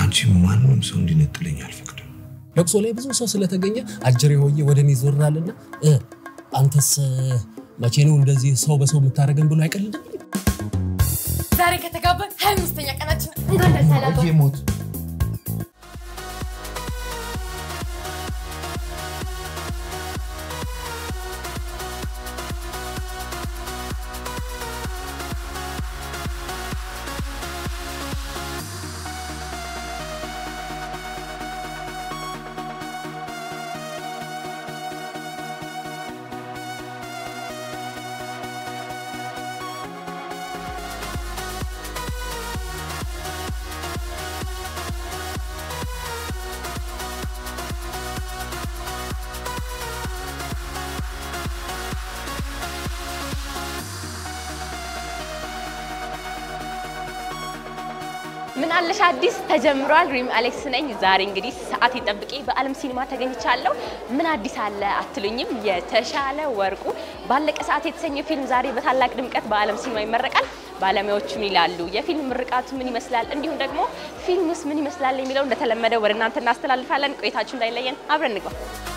ከአንቺ ማንም ሰው እንዲነጥለኝ አልፈቅድም። ለቅሶ ላይ ብዙ ሰው ስለተገኘ አጀሬ ሆዬ ወደ እኔ ዞራልና እ አንተስ መቼ ነው እንደዚህ ሰው በሰው የምታደርገን ብሎ አይቀልድም። ዛሬ ከተጋባን ሀያ አምስተኛ ቀናችን እንኳን ደስ አላችሁ። ሞት ምን አለሽ አዲስ ተጀምሯል። ሪም አሌክስ ነኝ። ዛሬ እንግዲህ ሰዓት ጠብቄ በዓለም ሲኒማ ተገኝቻለሁ። ምን አዲስ አለ አትሉኝም? የተሻለ ወርቁ ባለቀ ሰዓት የተሰኘ ፊልም ዛሬ በታላቅ ድምቀት በዓለም ሲኒማ ይመረቃል። ባለሙያዎቹ ምን ይላሉ? የፊልም ምርቃቱ ምን ይመስላል? እንዲሁም ደግሞ ፊልሙስ ምን ይመስላል የሚለው እንደተለመደው ወደ እናንተ እናስተላልፋለን። ቆይታችሁ እንዳይለየን፣ አብረን እንግባ።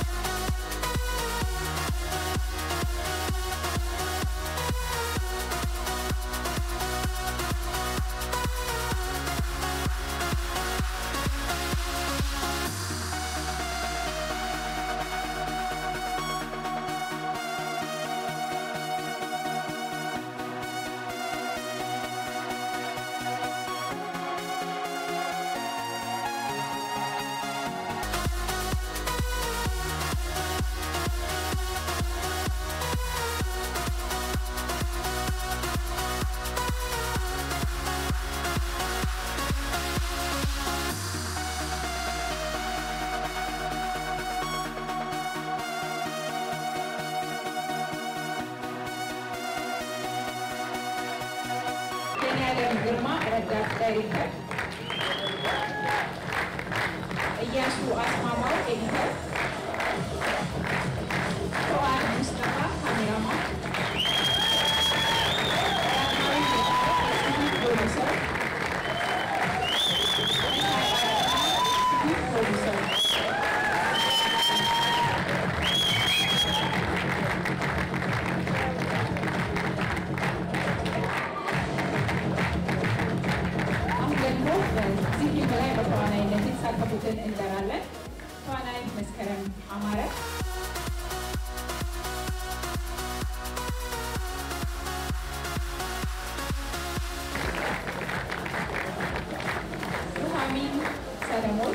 የኔዓለም ግርማ ረዳት ዳይሬክተር፣ እያሱ አስማማው ኤዲተር፣ ፉአድ ሙስጠፋ ካሜራማን፣ ዳግማዊ የፊልም ፕሮዲውሰር፣ ፊልም ፕሮዲውሰር አሁን ደግሞ በዚህ ፊልም ላይ በተዋናይነት የተሳተፉትን እንጠራለን። ተዋናይ መስከረም አማረ፣ ኑሐሚን ሰለሞን፣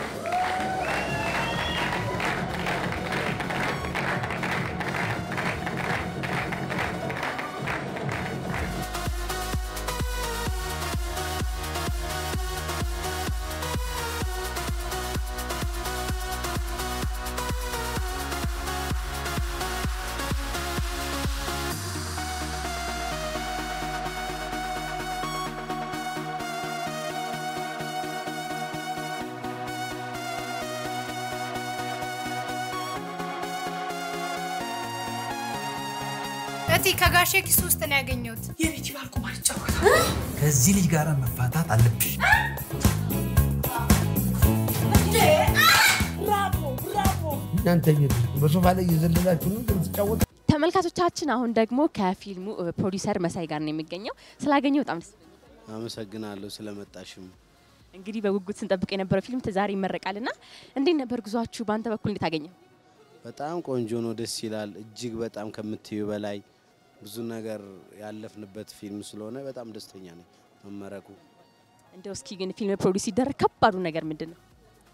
እቴ ከጋሼ ኪስ ውስጥ ነው ያገኘሁት። የቤቲ ባል ቁማር ይጫወታል። ከዚህ ልጅ ጋር መፋታት አለብሽ። እናንተ ቤት በሶፋ ላይ እየዘለላችሁ ነው የምትጫወቱ? ተመልካቾቻችን አሁን ደግሞ ከፊልሙ ፕሮዲውሰር መሳይ ጋር ነው የሚገኘው። ስላገኘው በጣም ደስ ብሎኛል። አመሰግናለሁ ስለመጣሽም። እንግዲህ በጉጉት ስንጠብቅ የነበረው ፊልም ዛሬ ይመረቃልና እንዴት ነበር ጉዟችሁ? በአንተ በኩል እንዴት አገኘው? በጣም ቆንጆ ነው፣ ደስ ይላል። እጅግ በጣም ከምትዩ በላይ ብዙ ነገር ያለፍንበት ፊልም ስለሆነ በጣም ደስተኛ ነኝ መመረቁ። እንደው እስኪ ግን ፊልም ፕሮዲውስ ሲደረግ ከባዱ ነገር ምንድን ነው?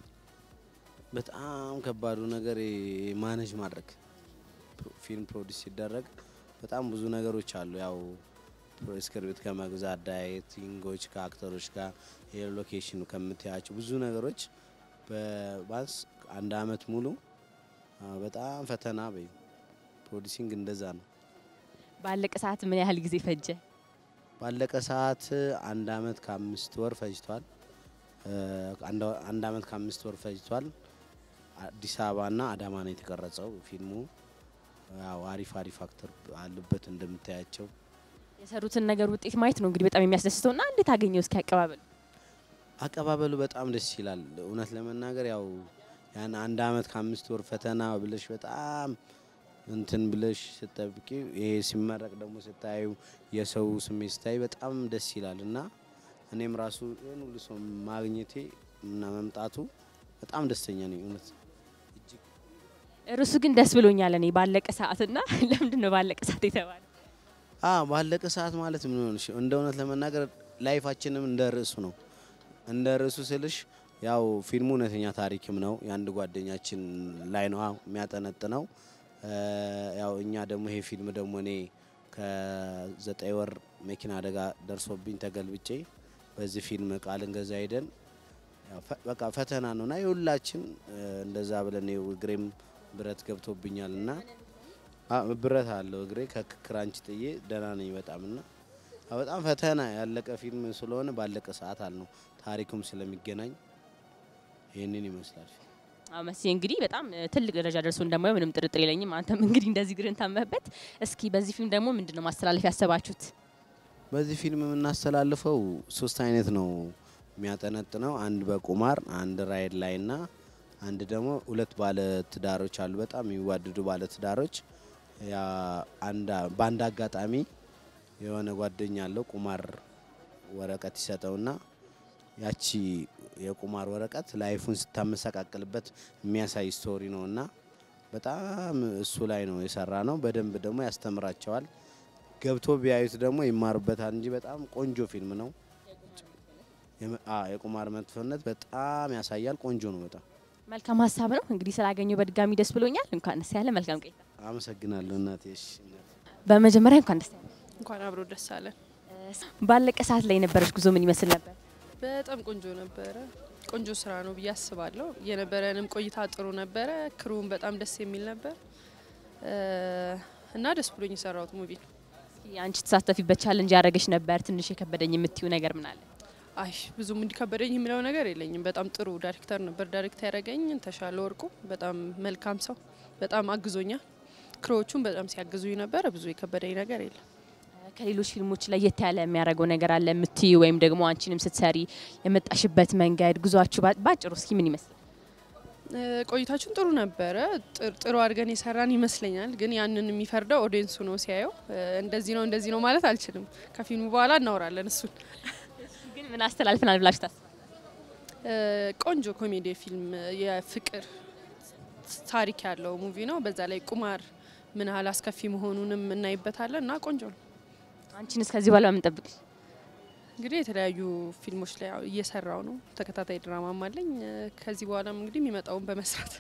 በጣም ከባዱ ነገር ማኔጅ ማድረግ ፊልም ፕሮዲስ ሲደረግ በጣም ብዙ ነገሮች አሉ። ያው ስክሪፕት ከመግዛት ዳይሬክቲንጎች፣ ከአክተሮች ጋር የሎኬሽኑ ከምትያቸው ብዙ ነገሮች በባንስ አንድ አመት ሙሉ አ፣ በጣም ፈተና በይ ፕሮዲሲንግ እንደዛ ነው። ባለቀ ሰዓት ምን ያህል ጊዜ ፈጀ? ባለቀ ሰዓት አንድ አመት ከአምስት ወር ፈጅቷል። እ፣ አንድ አንድ አመት ከአምስት ወር ፈጅቷል። አዲስ አበባና አዳማ ነው የተቀረጸው ፊልሙ። ያው አሪፍ አሪፍ አክተር አሉበት እንደምታያቸው። የሰሩትን ነገር ውጤት ማየት ነው እንግዲህ በጣም የሚያስደስተው እና እንዴት አገኘው እስኪ አቀባበል? አቀባበሉ በጣም ደስ ይላል። እውነት ለመናገር ያው ያን አንድ አመት ከአምስት ወር ፈተና ብለሽ በጣም እንትን ብለሽ ስጠብቂ ይሄ ሲመረቅ ደግሞ ስታዩ የሰው ስሜት ስታይ በጣም ደስ ይላል እና እኔም ራሱ ይህን ሁሉ ሰው ማግኘቴ እና መምጣቱ በጣም ደስተኛ ነኝ እውነት እርሱ ግን ደስ ብሎኛል እኔ ባለቀ ሰዓትና ለምንድን ነው ባለቀ ሰዓት የተባለ? አ ባለቀ ሰዓት ማለት ምን ሆነሽ እንደ እውነት ለመናገር ላይፋችንም እንደ ርዕሱ ነው። እንደ ርዕሱ ስልሽ ያው ፊልሙ እውነተኛ ታሪክም ነው። የአንድ ጓደኛችን ላይ ነው የሚያጠነጥነው። ያው እኛ ደግሞ ይሄ ፊልም ደግሞ እኔ ከዘጠኝ ወር መኪና አደጋ ደርሶብኝ ተገልብጬ በዚህ ፊልም ቃል እንገዛ ሄደን ያው ፈ- በቃ ፈተና ነው እና የሁላችን እንደዛ ብለን ይኸው እግሬም ብረት ገብቶብኛል እና አ- ብረት አለው እግሬ ከክራንች ጥዬ ደህና ነኝ በጣም እና አ- በጣም ፈተና ያለቀ ፊልም ስለሆነ ባለቀ ሰዓት አልነው ታሪኩም ስለሚገናኝ ይህንን ይመስላል። አዎ መሲ እንግዲህ በጣም እ, ትልቅ ደረጃ ደርሶ እንደማየው ምንም ጥርጥር የለኝም። አንተም እንግዲህ እንደዚህ ግርን ታመህበት። እስኪ በዚህ ፊልም ደግሞ ምንድን ነው ማስተላለፍ ያሰባችሁት? በዚህ ፊልም የምናስተላልፈው ሶስት አይነት ነው የሚያጠነጥነው። አንድ በቁማር አንድ ራይድ ላይ እና አንድ ደግሞ ሁለት ባለ ትዳሮች አሉ፣ በጣም የሚዋደዱ ባለ ትዳሮች። ያ አንድ በአንድ አጋጣሚ የሆነ ጓደኛ አለው ቁማር ወረቀት ይሰጠውና ያቺ የቁማር ወረቀት ላይፉን ስታመሰቃቅልበት የሚያሳይ ስቶሪ ነው እና በጣም እሱ ላይ ነው የሰራ ነው። በደንብ ደግሞ ያስተምራቸዋል። ገብቶ ቢያዩት ደግሞ ይማሩበታል እንጂ በጣም ቆንጆ ፊልም ነው። የመ- አ- የቁማር መጥፎነት በጣም ያሳያል። ቆንጆ ነው በጣም መልካም ሀሳብ ነው እንግዲህ ስላገኘው በድጋሚ ደስ ብሎኛል። እንኳን ደስ ያለ። መልካም ቆይታ። አመሰግናለሁ እናቴ። እሺ እናቴ። በመጀመሪያ እንኳን ደስ ያለ። እንኳን አብሮ ደስ አለን። ባለቀ ሰዓት ላይ የነበረች ጉዞ ምን ይመስል ነበር? በጣም ቆንጆ ነበረ። ቆንጆ ስራ ነው ብዬ አስባለሁ። የነበረንም ቆይታ ጥሩ ነበረ። ክሩም በጣም ደስ የሚል ነበር እ፣ እና ደስ ብሎኝ የሰራሁት ሙቪ ነው። እስኪ አንቺ ተሳተፊበት ቻለንጅ ያደረገች ነበር ትንሽ የከበደኝ የምትዩ ነገር ምን አለ? አይ ብዙም እንዲከበደኝ የሚለው ነገር የለኝም። በጣም ጥሩ ዳይሬክተር ነበር ዳይሬክት ያደረገኝ ተሻለ ወርቁ። በጣም መልካም ሰው፣ በጣም አግዞኛል። ክሮዎቹም በጣም ሲያግዙኝ ነበረ። ብዙ የከበደኝ ነገር የለም። ከሌሎች ፊልሞች ለየት ያለ የሚያደርገው ነገር አለ የምትዩ ወይም ደግሞ አንቺንም ስትሰሪ የመጣሽበት መንገድ ጉዟችሁ ባ- ባጭሩ እስኪ ምን ይመስላል? እ፣ ቆይታችን ጥሩ ነበረ። ጥር- ጥሩ አድርገን የሰራን ይመስለኛል። ግን ያንን የሚፈርደው ኦዲየንሱ ነው ሲያየው። እ፣ እንደዚህ ነው እንደዚህ ነው ማለት አልችልም። ከፊልሙ በኋላ እናወራለን እሱን። ግን ምን አስተላልፈናል ብላችሁ ታስባላችሁ? እ፣ ቆንጆ ኮሜዲ ፊልም የፍቅር ታሪክ ያለው ሙቪ ነው። በዛ ላይ ቁማር ምን ያህል አስከፊ መሆኑንም እናይበታለን እና ቆንጆ ነው። አንቺን እስከዚህ በኋላ ምን ጠብቅሽ? እንግዲህ የተለያዩ ፊልሞች ላይ ያው እየሰራው ነው። ተከታታይ ድራማም አለኝ። እ፣ ከዚህ በኋላም እንግዲህ የሚመጣውን በመስራት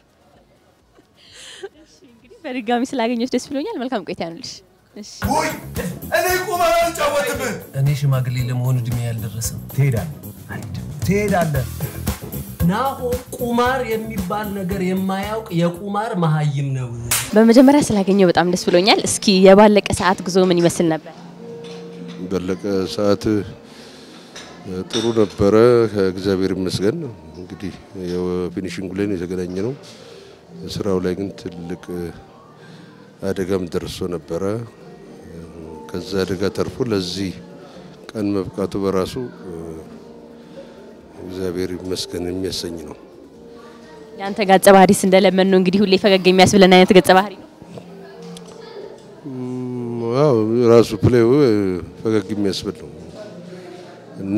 በድጋሚ ስላገኘች ደስ ብሎኛል። መልካም ቆይታ ያኑልሽ። እሺ እኔ ቁማር አልጫወትም። እኔ ሽማግሌ ለመሆን እድሜ ያልደረሰም ትሄዳለህ ትሄዳለህ። ናሆም ቁማር የሚባል ነገር የማያውቅ የቁማር መሀይም ነው። በመጀመሪያ ስላገኘው በጣም ደስ ብሎኛል። እስኪ የባለቀ ሰዓት ጉዞ ምን ይመስል ነበር? ባለቀ ሰዓት እ፣ ጥሩ ነበረ፣ ከእግዚአብሔር ይመስገን። እንግዲህ የፊኒሽንጉ ላይ ነው የተገናኘ ነው። ስራው ላይ ግን ትልቅ እ፣ አደጋም ደርሶ ነበረ። እ፣ ከዛ አደጋ ተርፎ ለዚህ ቀን መብቃቱ በራሱ እ፣ እግዚአብሔር ይመስገን የሚያሰኝ ነው። የአንተ ገጸ ባህሪስ እንደለመን ነው እንግዲህ ሁሌ ፈገግ የሚያስብለን አይነት ገጸ ባህሪ ነው። ም፣ አዎ ራሱ ፕሌው ፈገግ የሚያስብል ነው እና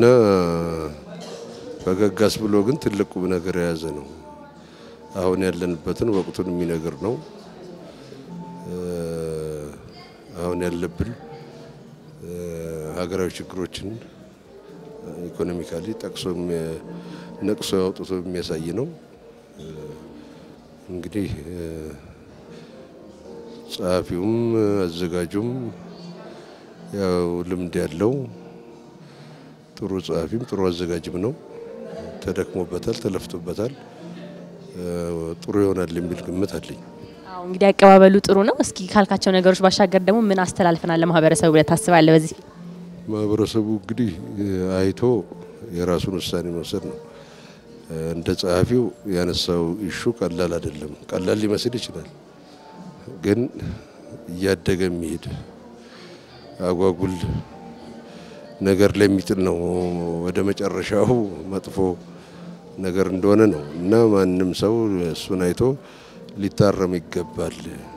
ፈገግ አስብሎ ግን ትልቅ ቁም ነገር የያዘ ነው። አሁን ያለንበትን ወቅቱን የሚነግር ነው። እ፣ አሁን ያለብን እ፣ ሀገራዊ ችግሮችን ኢኮኖሚካሊ ጠቅሶ የሚያ- ነቅሶ አውጥቶ የሚያሳይ ነው። እ፣ እንግዲህ እ፣ ጸሐፊውም አዘጋጁም ያው ልምድ ያለው ጥሩ ጸሐፊም ጥሩ አዘጋጅም ነው። ተደክሞበታል፣ ተለፍቶበታል። እ፣ ጥሩ ይሆናል የሚል ግምት አለኝ። አዎ እንግዲህ አቀባበሉ ጥሩ ነው። እስኪ ካልካቸው ነገሮች ባሻገር ደግሞ ምን አስተላልፈናል ለማህበረሰቡ ብለህ ታስባለህ? በዚህ ፊልም? ማህበረሰቡ እንግዲህ እ፣ አይቶ የራሱን ውሳኔ መውሰድ ነው። እ፣ እንደ ጸሐፊው ያነሳው ኢሹ ቀላል አይደለም። ቀላል ሊመስል ይችላል፣ ግን እያደገ የሚሄድ አጓጉል ነገር ላይ የሚጥል ነው። ወደ መጨረሻው መጥፎ ነገር እንደሆነ ነው እና ማንም ሰው እሱን አይቶ ሊታረም ይገባል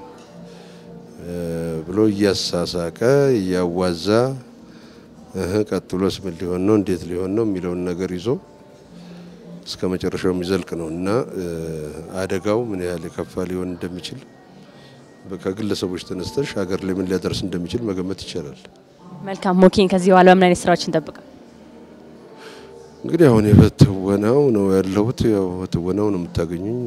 ብሎ እያሳሳቀ እያዋዛ እህ ቀጥሎስ ምን ሊሆን ነው እንዴት ሊሆን ነው የሚለውን ነገር ይዞ እስከ መጨረሻው የሚዘልቅ ነው እና አደጋው ምን ያህል የከፋ ሊሆን እንደሚችል ከግለሰቦች ተነስተሽ ሀገር ላይ ምን ሊያደርስ እንደሚችል መገመት ይቻላል። መልካም ሞኬን ከዚህ በኋላ በምን አይነት ስራዎች እንጠብቃል? እንግዲህ አሁን በትወናው ነው ያለሁት። ያው በትወናው ነው የምታገኙኝ።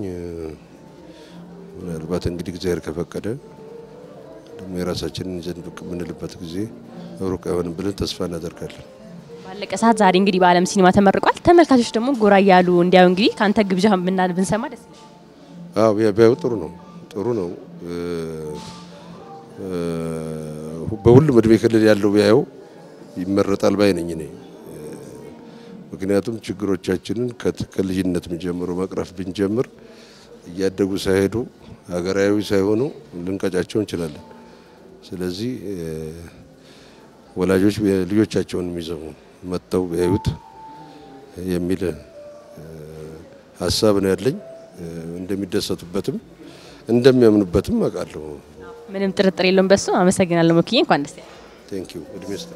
ምናልባት እንግዲህ እግዚአብሔር ከፈቀደ ደግሞ የራሳችንን ይዘን ብቅ የምንልበት ጊዜ ሩቅ አይሆንም ብለን ተስፋ እናደርጋለን። ባለቀ ሰዓት ዛሬ እንግዲህ በአለም ሲኒማ ተመርቋል። ተመልካቾች ደግሞ ጎራ እያሉ እንዲያዩ እንግዲህ ከአንተ ግብዣ ብና ብንሰማ ደስ ይላል። አዎ ቢያዩ ጥሩ ነው ጥሩ ነው። በሁሉም እድሜ ክልል ያለው ቢያየው ይመረጣል ባይ ነኝ እኔ። ምክንያቱም ችግሮቻችንን ከልጅነት ጀምሮ መቅረፍ ብንጀምር እያደጉ ሳይሄዱ ሀገራዊ ሳይሆኑ ልንቀጫቸው እንችላለን። ስለዚህ ወላጆች ልጆቻቸውን የሚዘሙ መጥተው ቢያዩት የሚል ሀሳብ ነው ያለኝ። እንደሚደሰቱበትም እንደሚያምኑበትም አውቃለሁ። ምንም ጥርጥር የለውም በሱ። አመሰግናለሁ ሞክዬ፣ እንኳን ደስ ያለህ። ቴንክ ዩ እድሜ ስጥ።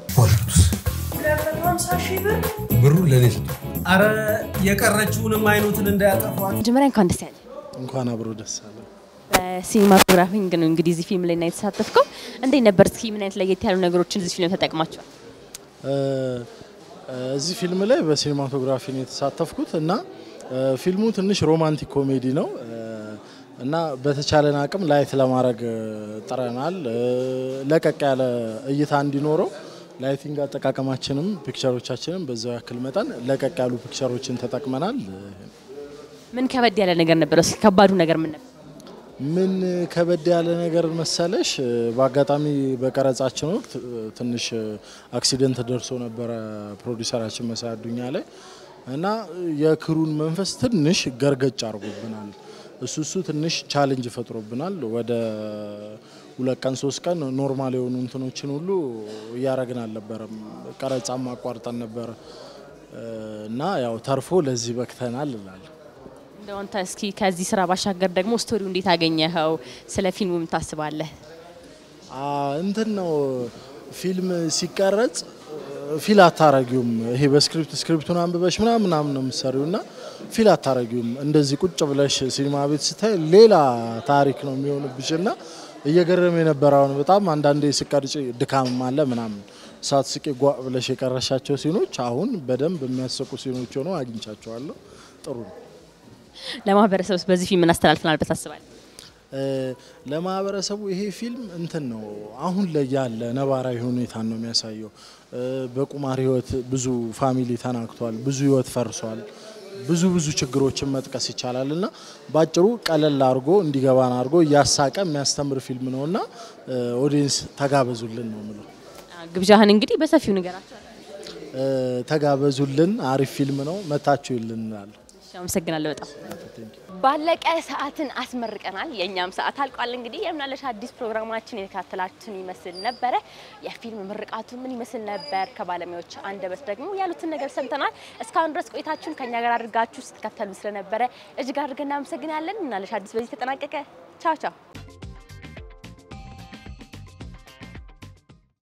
ብሩን ለእኔ ስጡ። አረ የቀረችውንም አይኖትን እንዳያጠፏት። መጀመሪያ እንኳን ደስ ያለህ። እንኳን አብሮ ደስ አለ። በሲኒማቶግራፊንግ ነው እንግዲህ እዚህ ፊልም ላይ እና የተሳተፍከው። እንዴት ነበር? እስኪ ምን አይነት ለየት ያሉ ነገሮችን እዚህ ፊልም ተጠቅማቸዋል? እዚህ ፊልም ላይ በሲኒማቶግራፊ ነው የተሳተፍኩት እና ፊልሙ ትንሽ ሮማንቲክ ኮሜዲ ነው እና በተቻለን አቅም ላይት ለማድረግ ጥረናል። ለቀቅ ያለ እይታ እንዲኖረው ላይቲንግ አጠቃቀማችንም ፒክቸሮቻችንም በዛው ያክል መጠን ለቀቅ ያሉ ፒክቸሮችን ተጠቅመናል። ምን ከበድ ያለ ነገር ነበር? እስኪ ከባዱ ነገር ምን ነበር? ምን ከበድ ያለ ነገር መሰለሽ፣ በአጋጣሚ በቀረጻችን ወቅት ትንሽ አክሲደንት ደርሶ ነበረ ፕሮዲሰራችን መሳይ አዱኛ ላይ እና የክሩን መንፈስ ትንሽ ገርገጭ አድርጎብናል። እሱ እሱ ትንሽ ቻሌንጅ ፈጥሮብናል። ወደ ሁለት ቀን ሶስት ቀን ኖርማል የሆኑ እንትኖችን ሁሉ እያረግን አልነበረም። ቀረጻም አቋርጠን ነበር እና ያው ተርፎ ለዚህ በክተናል እላለሁ። እንደው አንተ እስኪ ከዚህ ስራ ባሻገር ደግሞ ስቶሪው እንዴት አገኘኸው? ስለ ፊልሙ ምን ታስባለህ? እንትን ነው ፊልም ሲቀረጽ ፊል አታረጊውም። ይሄ በስክሪፕት ስክሪፕቱን አንብበሽ ምናምን ምናምን ነው የምትሰሪው እና ፊል አታረጊውም። እንደዚህ ቁጭ ብለሽ ሲኒማ ቤት ስታይ ሌላ ታሪክ ነው የሚሆንብሽ እና እየገረመ የነበረውን በጣም አንዳንዴ ስቀርጭ ድካም አለ ምናምን ሳት ስቄ ጓ ብለሽ የቀረሻቸው ሲኖች አሁን በደንብ የሚያሰቁ ሲኖች ሆነው አግኝቻቸዋለሁ። ጥሩ ነው። ለማህበረሰብ ውስጥ በዚህ ፊልም ምን አስተላልፈናል ብለህ ታስባለህ? ለማህበረሰቡ ይሄ ፊልም እንትን ነው አሁን ላይ ያለ ነባራዊ ሁኔታን ነው የሚያሳየው። በቁማር ህይወት ብዙ ፋሚሊ ተናግቷል፣ ብዙ ህይወት ፈርሷል። ብዙ ብዙ ችግሮችን መጥቀስ ይቻላል እና በአጭሩ ቀለል አድርጎ እንዲገባን አድርጎ እያሳቀ የሚያስተምር ፊልም ነው እና ኦዲየንስ ተጋበዙልን ነው ምለው። ግብዣህን እንግዲህ በሰፊው ንገራቸው። ተጋበዙልን፣ አሪፍ ፊልም ነው፣ መታችሁ ይልን እንላለን። አመሰግናለሁ በጣም ባለቀ ሰዓትን አስመርቀናል። የእኛም ሰዓት አልቋል። እንግዲህ የምናለሽ አዲስ ፕሮግራማችን የተካተላችሁን ይመስል ነበረ። የፊልም ምርቃቱ ምን ይመስል ነበር? ከባለሙያዎች አንደበት ደግሞ ያሉትን ነገር ሰምተናል። እስካሁን ድረስ ቆይታችሁን ከኛ ጋር አድርጋችሁ ስትከተሉ ስለነበረ እጅግ አድርገን እናመሰግናለን። ምናለሽ አዲስ በዚህ ተጠናቀቀ። ቻው ቻው።